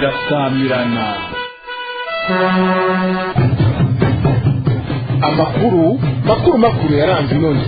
irasamirana amakuru makuru makuru yaranze none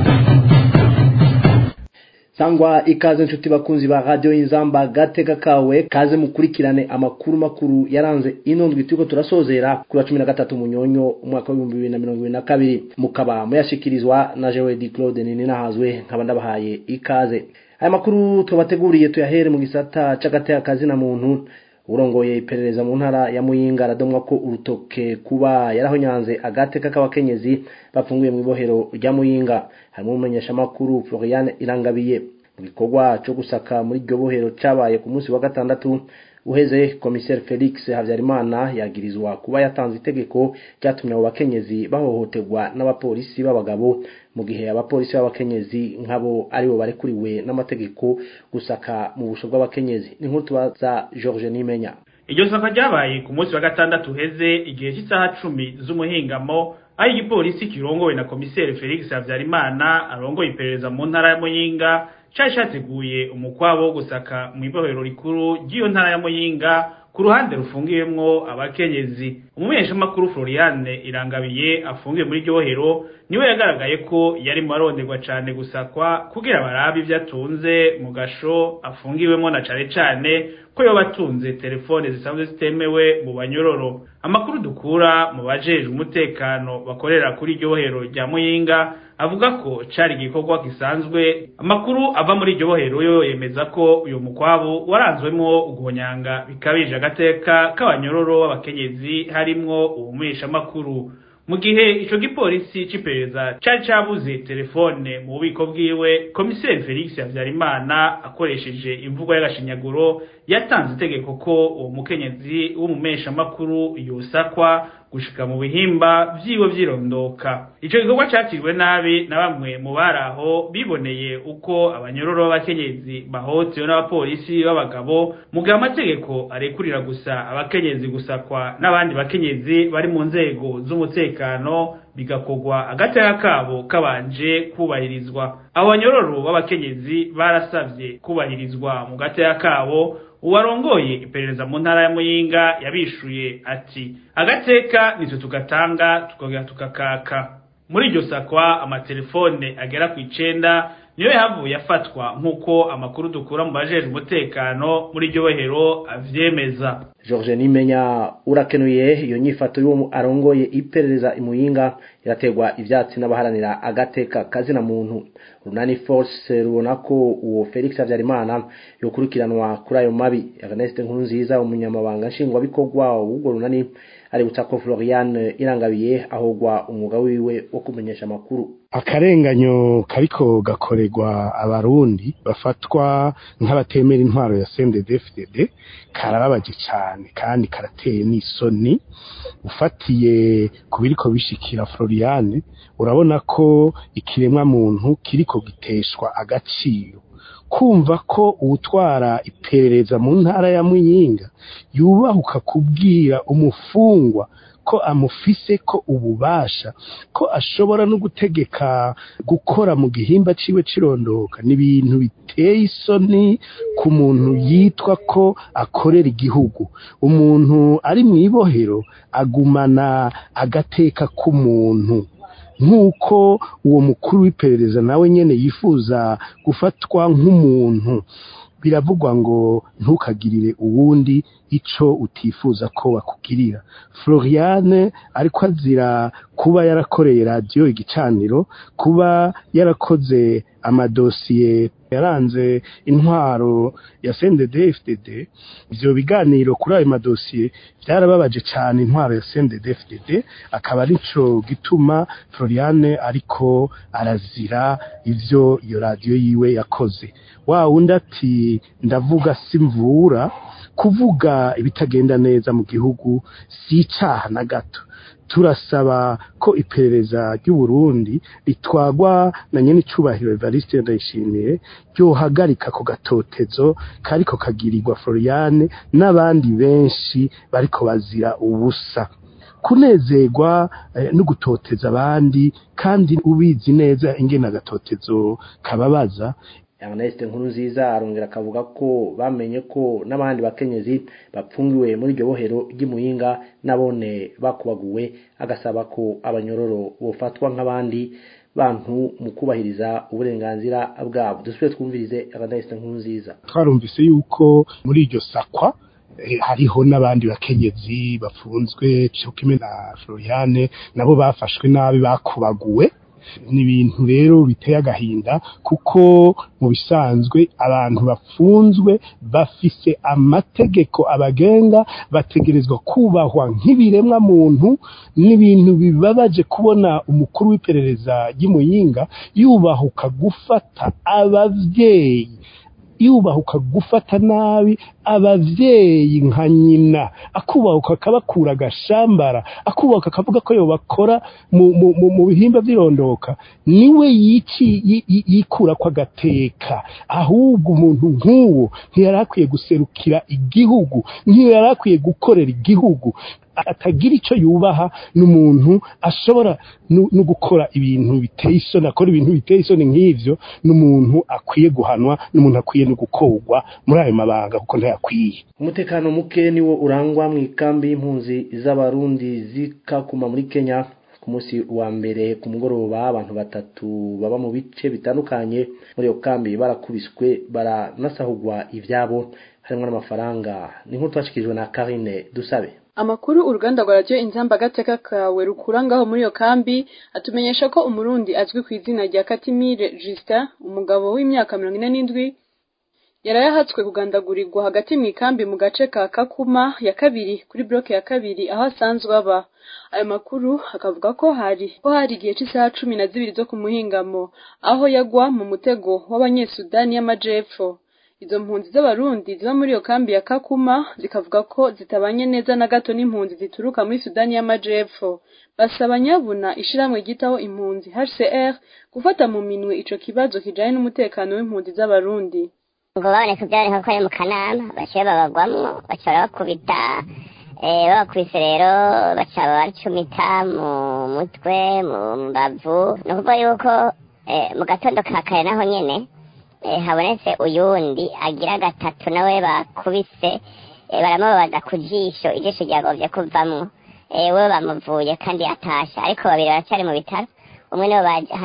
sangwa ikaze nshuti bakunzi ba radio inzamba gateka kawe kaze mukurikirane amakuru makuru yaranze ino ndwi turiko turasozera kuri wa cumi na gatatu munyonyo umwaka w'ibihumbi bibiri na mirongo ibiri na kabiri mukaba muyashikirizwa na jewe di claude nini nahazwe nkaba ndabahaye ikaze aya makuru tubateguriye tuyahere mu gisata c'agateka kazi na muntu urongoye iperereza mu ntara ya muyinga aradomwa ko urutoke kuba yarahonyanze agateka k'abakenyezi bafunguye mu ibohero rya muyinga harimo umumenyeshamakuru floriane irangabiye mu gikorwa cyo gusaka muri iryo bohero cyabaye ku munsi wa gatandatu uheze komiseri felix habyarimana yagirizwa kuba yatanze itegeko ryatumye abo bakenyezi bahohoterwa n'abapolisi b'abagabo mu gihe abapolisi b'abakenyezi nk'abo aribo barekuriwe n'amategeko gusaka mu busho bw'abakenyezi ni nkuru tubaza george nimenya iryo saka ryabaye ku munsi wa gatandatu uheze igihe cy'isaha cumi z'umuhingamo aho igipolisi kirongowe na komiseri felix habyarimana arongoye iperereza mu ntara ya muyinga cari categuye umukwabo wo gusaka mu ibohero rikuru ry'iyo ntara ya muyinga ku ruhande rufungiwemwo abakenyezi umumenyeshamakuru floriane irangabiye afungiwe muri iryo bohero niwe yagaragaye ko yari mu baronderwa cane gusakwa kugira barabe ivyo atunze mu gasho afungiwemwo na cane cane ko yoba atunze telefone zisanzwe zitemewe mu banyororo amakuru dukura mu bajejwe umutekano bakorera kuri iryo bohero rya muyinga avuga ko cari igikorwa gisanzwe amakuru ava muri iryo bohero yo yemeza ko uyu mukwabu waranzwemwo uguhonyanga bikabije agateka k'abanyororo b'abakenyezi harimwo ubumenyeshamakuru mu gihe ico gipolisi c'iperereza cari cabuze telefone mu bubiko bwiwe komiseri felix habyarimana akoresheje imvugo y'agashinyaguro yatanze itegeko ko uwo mukenyezi w'umumeshamakuru yosakwa gushika mu bihimba vyiwe vyirondoka ico gikorwa cakiriwe nabi na bamwe mu baraho biboneye uko abanyororo b'abakenyezi bahotewe n'abapolisi b'abagabo mu gihe amategeko arekurira gusa abakenyezi gusakwa n'abandi bakenyezi bari mu nzego z'umutekano bigakorwa agateka kabo kabanje kubahirizwa abo banyororo b'abakenyezi barasavye kubahirizwa mu gateka kabo uwarongoye iperereza mu ntara ya muyinga yabishuye ati agateka nitwe tugatanga tukongera tukakaka muri iryo sakwa amatelefone agera ku icenda niyo yahavuye afatwa nk'uko amakuru dukura mu bajejwe umutekano muri iryo bohero avyemeza george nimenya urakenuye iyo nyifato y'uwo arongoye iperereza imuyinga irategwa ivyatsi n'abaharanira agateka kazina muntu runani force rubona ko uwo felix habyarimana yokurikiranwa kuri ayo mabi ernest nkurunziza umunyamabanga nshingwabikorwa w'ubwo runani aributsa ko floriane irangabiye ahogwa umwuga wiwe wo kumenyesha amakuru akarenganyo kariko gakorerwa abarundi bafatwa nk'abatemera intwaro ya CNDD-FDD karababaje cyane kandi karateye n'isoni ufatiye ku biriko bishikira Floriane urabona ko ikiremwa muntu kiriko giteshwa agaciro kumva ko uwutwara iperereza mu ntara ya Muyinga yubahuka kubwira umufungwa ko amufise ko ububasha ko ashobora no gutegeka gukora mu gihimba ciwe cirondoka ni ibintu biteye isoni ku muntu yitwa ko akorera igihugu umuntu ari mu ibohero agumana agateka k'umuntu nk'uko uwo mukuru w'iperereza nawe nyene yifuza gufatwa nk'umuntu biravugwa ngo ntukagirire uwundi ico utifuza ko bakugirira Floriane ariko azira kuba yarakoreye radio igicaniro kuba yarakoze amadosiye yaranze intwaro ya CNDD-FDD ivyo biganiro kuri ayo madosiye byarababaje cyane intwaro ya CNDD-FDD akaba arico gituma Floriane ariko arazira ivyo iyo radio yiwe yakoze wa wundi ati ndavuga simvura kuvuga ibitagenda neza mu gihugu si icaha na gato turasaba ko iperereza ry'u Burundi ritwagwa na nyene icubahiro Evariste Ndayishimiye ryohagarika ko gatotezo kariko kagirirwa Floriane n'abandi benshi bariko bazira ubusa kunezerwa eh, no gutoteza abandi kandi ubizi neza ingene agatotezo kababaza Ernest Nkurunziza arongera akavuga ko bamenye ko n'abandi bakenyezi bapfungiwe muri iryo bohero ry'imuyinga nabone bakubaguwe agasaba ko abanyororo bofatwa nk'abandi bantu mu kubahiriza uburenganzira bwabo dusubire twumvirize Ernest Nkurunziza twarumvise yuko muri iryo sakwa hariho n'abandi bakenyezi bafunzwe cyo kimwe na Floriane nabo bafashwe nabi bakubaguwe ni ibintu rero biteye agahinda kuko mu bisanzwe abantu bafunzwe bafise amategeko abagenga bategerezwa kubahwa nk'ibiremwa muntu n'ibintu bibabaje kubona umukuru w'iperereza ry'imuyinga yubahuka gufata abavyeyi yubahuka gufata nabi abavyeyi nka nyina akubahuka akabakura agashambara akubahuka akavuga ko yobakora mu, mu, mu, mu bihimba vy'irondoka niwe yici yikura ko agateka ahubwo umuntu nk'uwo ntiyari akwiye guserukira igihugu ntiyari akwiye gukorera igihugu atagira icyo yubaha n'umuntu ashobora no gukora ibintu biteye isoni akora ibintu biteye isoni nk'ivyo n'umuntu akwiye guhanwa n'umuntu akwiye no gukorwa muri ayo mabanga kuko ntayakwiye umutekano muke niwo urangwa mu ikambi y'impunzi z'abarundi zikakuma muri kenya ku munsi wa mbere ku mugoroba abantu batatu baba mu bice bitandukanye muri iyo kambi barakubiswe baranasahugwa ivyabo harimo n'amafaranga ni nk'uko twashikirijwe na Karine Dusabe amakuru uruganda rwa radiyo inzamba agateka kawe rukura ngaho muri iyo kambi atumenyesha ko umurundi azwi ku izina rya katimire justin umugabo w'imyaka mirongo ine n'indwi yarayahatswe kugandagurirwa hagati mu ikambi mu gace ka kakuma ya kabiri kuri bloke ya kabiri aho asanzwe aba ayo makuru akavuga ko hari ko hari igihe cy'isaha cumi na zibiri zo ku muhingamo aho yagwa mu mutego w'abanyesudani y'amajepfo izo mpunzi z'abarundi ziba muri iyo kambi ya kakuma zikavuga ko zitabanye neza na gato n'impunzi zituruka muri sudani y'amajepfo basaba nyabuna ishiramwe ryitaho impunzi hcr gufata mu minwe ico kibazo kijanye n'umutekano w'impunzi z'abarundi ngo baboneka byaboneka ko ari mu kanama baciye babagwamwo baca barabakubita babakubise rero baca baracumita mu mutwe mu mbavu ni ukuvuga yuko mu gatondo ka kare naho nyene habonetse uyundi agira gatatu nawe bakubise baramubabaza ku jisho ijisho ryagovye kuvamwo we bamuvuye kandi atasha ariko babiri baracyari mu bitaro umwe nibo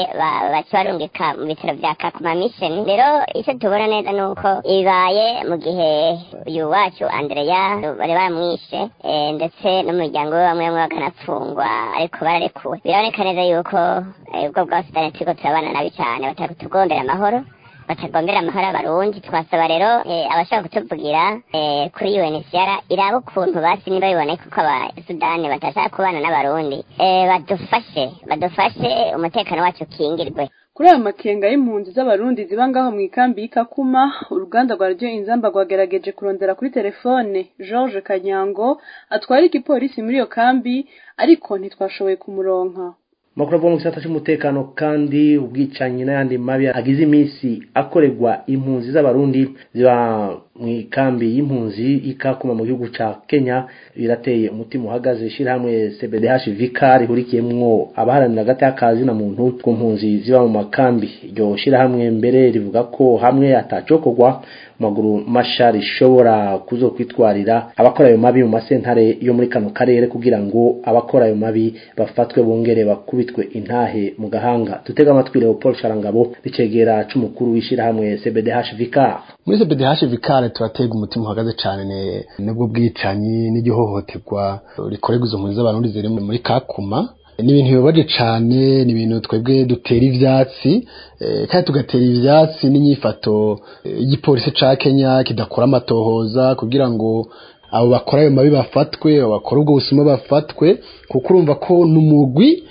baca barungika mu bitaro vya kakuma mission rero icyo tubona neza ni uko ibaye mu gihe uyu wacu andreya bari baramwishe ndetse n'umuryango we bamwe bamwe bakanapfungwa ariko bararekuwe biraboneka neza yuko ubwo bwa sudani turiko turabana nabi cane batatugombera amahoro batagombera amahoro abarundi twasaba rero abashaka kutuvugira kuri UNHCR iraba ukuntu basi niba biboneka ko abasudani batashaka kubana n'abarundi badufashe badufashe umutekano wacu ukingirwe kuri ayo makenga y'impunzi z'abarundi ziba ngaho mu ikambi y'ikakuma uruganda rwa radiyo inzamba rwagerageje kurondera kuri telefone george kanyango atwara igipolisi muri iyo kambi ariko ntitwashoboye kumuronka makuru avuga mu gisata cy'umutekano kandi ubwicanyi n'ayandi mabi agize iminsi akorerwa impunzi z'abarundi ziba mu ikambi y'impunzi ikakuma mu gihugu ca Kenya birateye umutima uhagaze ishyirahamwe CBDH Vika rihurikiyemwo abaharanira hagati y'akazi na muntu ku mpunzi ziba mu makambi iryo shyirahamwe mbere rivuga ko hamwe atacokorwa maguru masha rishobora kuzokwitwarira abakora ayo mabi mu masentare yo muri kano karere kugira ngo abakora ayo mabi bafatwe bongere bakubitwe intahe mu gahanga dutega amatwi Leopold Sharangabo bicegera c'umukuru w'ishyirahamwe CBDH Vika muri CBDH Vika turatega umutima uhagaze cyane nubwo bwicanyi n'igihohoterwa rikorerwa izo mpunzi z'abarundi ziri muri Kakuma ni ibintu bibabaje cyane ni ibintu twebwe dutera ivyatsi kandi tugatera ivyatsi n'inyifato y'igipolisi ca Kenya kidakora amatohoza kugira ngo abo bakora ayo mabi bafatwe abo bakora ubwo busuma bafatwe kuko urumva ko n'umugwi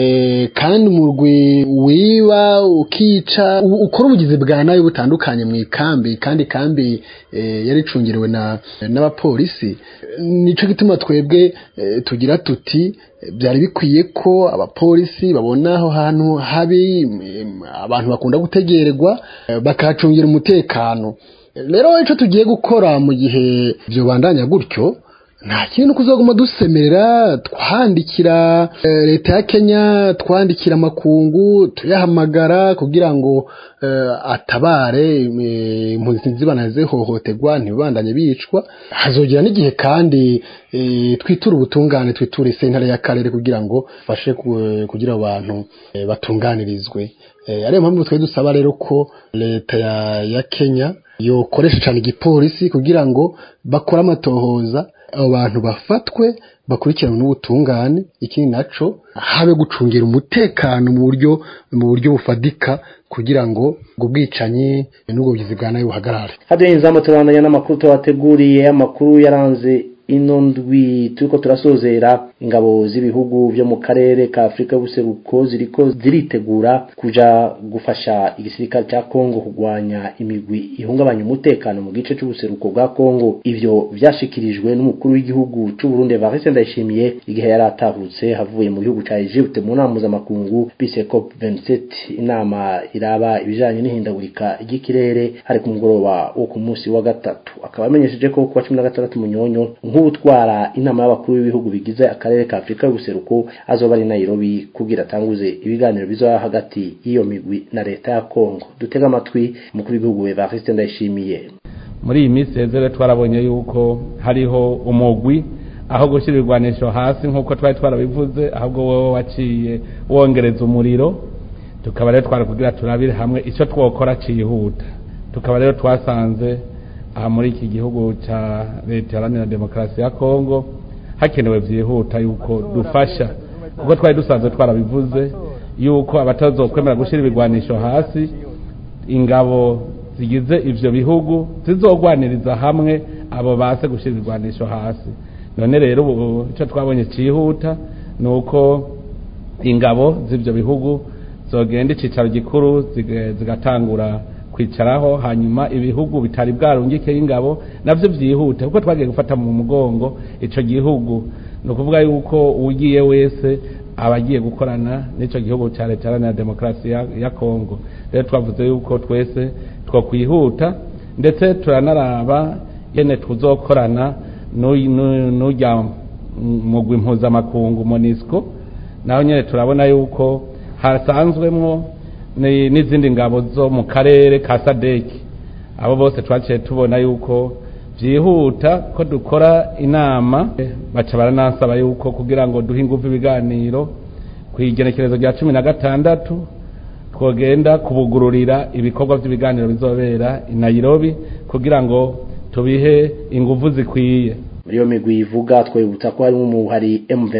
kandi umurwi wiba ukica ukora ubugizi bwa nabi butandukanye mu ikambi kandi kambi yari icungiriwe n'abapolisi nico gituma twebwe tugira tuti byari bikwiye ko abapolisi babona aho hantu habi abantu bakunda gutegererwa bakahacungira umutekano rero icyo tugiye gukora mu gihe bandanya gutyo nta kintu kuzoguma dusemera twandikira eh, leta ya Kenya twandikira amakungu tuyahamagara kugira ngo eh, atabare eh, impunzi zibana zihohoterwa ntibandanye bicwa hazogira n'igihe kandi eh, twitura ubutungane twitura sentare y'akarere kugira ngo fashe kugira abantu eh, batunganirizwe eh, ariyo mpamvu twe dusaba rero ko leta ya, ya Kenya yokoresha cyane igipolisi kugira ngo bakore amatohoza abo bantu bafatwe bakurikiranwe n'ubutungane ikindi naco habe gucungira umutekano mu buryo mu buryo bufadika kugira ngo ubwo bwicanyi n'ubwo bugizi bwa nabi buhagarare hadiyo inzamba turabandanya n'amakuru tubateguriye amakuru yaranze ino ndwi turiko turasozera ingabo z'ibihugu byo mu karere ka Afrika y'ubuseruko ziriko ziritegura kuja gufasha igisirikare cya Kongo kugwanya imigwi ihungabanya umutekano mu gice c'ubuseruko bwa Kongo ivyo vyashikirijwe n'umukuru w'igihugu c'u Burundi Evariste Ndayishimiye igihe yari atahutse havuye mu gihugu ca Egypte mu nama mpuzamakungu bise COP 27 inama iraba ibijanye n'ihindagurika ry'ikirere hari ku mugoroba wo ku munsi wa gatatu akaba amenyesheje ko kuwa 16 munyonyo nk'utwara inama y'abakuru b'ibihugu bigize akarere ka Afrika y'ubuseruko azoba ari Nairobi kugira atanguze ibiganiro bizoba hagati y'iyo migwi na leta ya Kongo dutega amatwi umukuru w'igihugu Evariste Ndayishimiye muri iyi minsi rero twarabonye yuko hariho umugwi aho gushyira ibigwanisho hasi nk'uko twari twarabivuze ahubwo wowe waciye wongereza umuriro tukaba rero twari kugira turabire hamwe icyo twokora cyihuta tukaba rero twasanze aha muri iki gihugu cya leta iharanira demokarasi ya kongo hakenewe byihuta yuko dufasha kuko twari dusanzwe twarabivuze yuko abatazokwemera gushyira ibigwanisho hasi ingabo zigize ivyo bihugu zizogwaniriza hamwe abo base gushyira ibigwanisho hasi none rero ubu icyo twabonye cyihuta ni uko ingabo z'ibyo bihugu zogenda icyicaro gikuru zigatangura kwicaraho hanyuma ibihugu bitari bwarungikeho ingabo nabyo byihute kuko twagiye gufata mu mugongo icyo gihugu ni ukuvuga yuko ugiye wese aba agiye gukorana n'icyo gihugu cya leta iharanira demokarasi ya kongo rero twavuze yuko twese twakwihuta ndetse turanaraba yene tuzokorana n'ujya mugwi mpuzamakungu monisco naho nyine turabona yuko hasanzwemo n'izindi ngabo zo mu karere ka sadeki abo bose twaciye tubona yuko byihuta ko dukora inama baca baranasaba yuko kugira ngo duhe ingufu ibiganiro ku igenekerezo rya cumi na gatandatu twogenda kubugururira ibikorwa by'ibiganiro bizobera i Nairobi kugira ngo tubihe ingufu zikwiye muri iyo migwi ivuga twibutsa ko harimo umuhari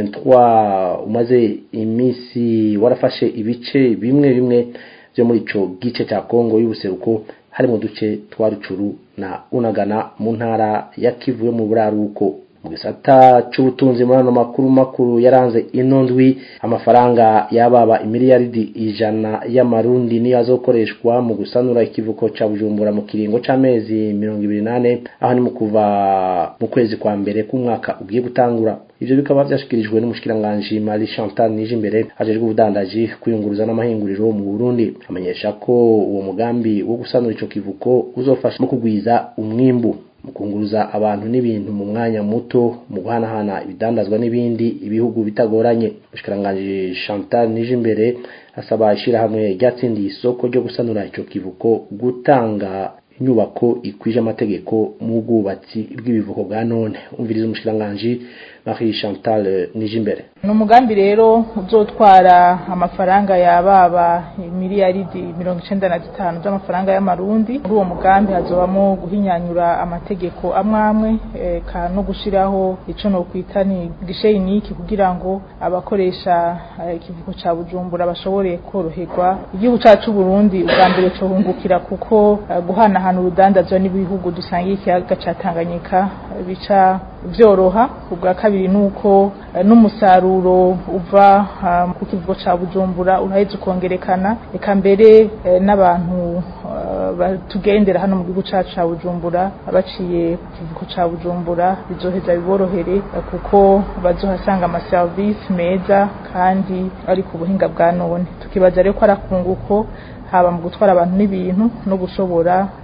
M23 umaze iminsi warafashe ibice bimwe bimwe byo muri ico gice cya Kongo y'ubuseruko harimo duce twa Rucuru na Unagana mu ntara ya Kivu yo mu buraruko mu gisata c'ubutunzi muri ano makuru makuru yaranze ino ndwi amafaranga yababa imiliyaridi ijana y'amarundi niyo azokoreshwa mu gusanura ikivuko ca Bujumbura mu kiringo c'amezi mirongo ibiri nane aho ni mu kuva mu kwezi kwa mbere k'umwaka ugiye gutangura ivyo bikaba vyashikirijwe n'umushikiranganje Marie Chantal Nijimbere ajejwe ubudandaji kuyunguruza n'amahinguriro mu Burundi amenyesha ko uwo mugambi wo gusanura ico kivuko uzofasha mu kugwiza umwimbu mu kunguruza abantu n'ibintu mu mwanya muto mu guhanahana ibidandazwa n'ibindi ibihugu bitagoranye umushikiranganje Chantal Nijimbere asaba ishirahamwe ryatsindiye isoko ryo gusanura ico kivuko gutanga inyubako ikwije amategeko mu bwubatsi bw'ibivuko bwa none umviriza umushikiranganje Marie Chantal Nijimbere ni umugambi rero uzotwara amafaranga yababa miliyaridi mirongo icenda na zitanu z'amafaranga y'amarundi muri uwo mugambi hazobamo guhinyanyura amategeko amwe amwe eka no gushiraho ico nokwita ni gishe iniki kugira ngo abakoresha ikivuko ca Bujumbura bashobore koroherwa igihugu cacu Burundi ubwa mbere cohungukira kuko guhanahana urudandazwa n'ibihugu dusangiye ikiyaga ca Tanganyika bica vyoroha ubwa kabiri nuko n'umusaruro uva ku kivugo ca Bujumbura uraheze ukongerekana eka mbere n'abantu tugendera hano mu gihugu cacu ca Bujumbura baciye ku kivugo ca Bujumbura bizoheza biborohere kuko bazohasanga amaserivisi meza kandi ari ku buhinga bwa none tukibaza rero ko arakunguko haba mu gutwara abantu n'ibintu no gushobora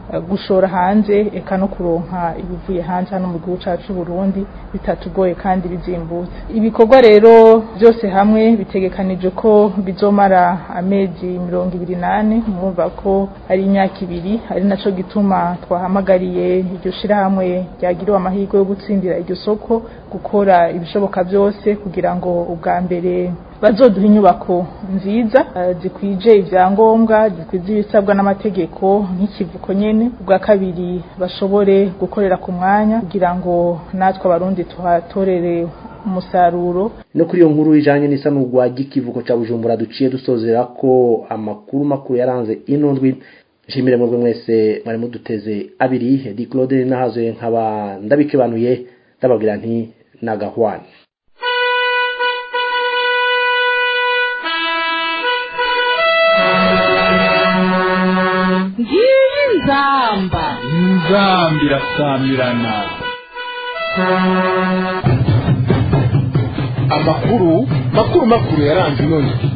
gushora hanze eka no kuronka ibivuye hanze hano mu gihugu cyacu cy'u Burundi bitatugoye kandi bizimbutse ibikorwa rero byose hamwe bitegekanije ko bizomara amezi mirongo ibiri nane murumva ko ari imyaka ibiri ari naco gituma twahamagariye iryo shirahamwe ryagiriwe amahirwe yo gutsindira iryo soko gukora ibishoboka byose kugira ngo ubwa mbere bazoduha inyubako nziza uh, zikwije ivyangombwa zikwize ibisabwa n'amategeko nk'ikivuko nyene ubwa kabiri bashobore gukorera ku mwanya kugira ngo natwe abarundi tuhatorere umusaruro no kuri iyo nkuru ijanye n'isanurwa ry'ikivuko ca Bujumbura duciye dusozera ko amakuru makuru yaranze ino ndwi nshimire mwebwe mwese mwari muduteze abiri di Claude nahazoye nkaba ndabikebanuye ndababwira nti nagahwane ngiyi nzamba nzambi irasamirana amakuru makuru makuru yaranze ino ndwi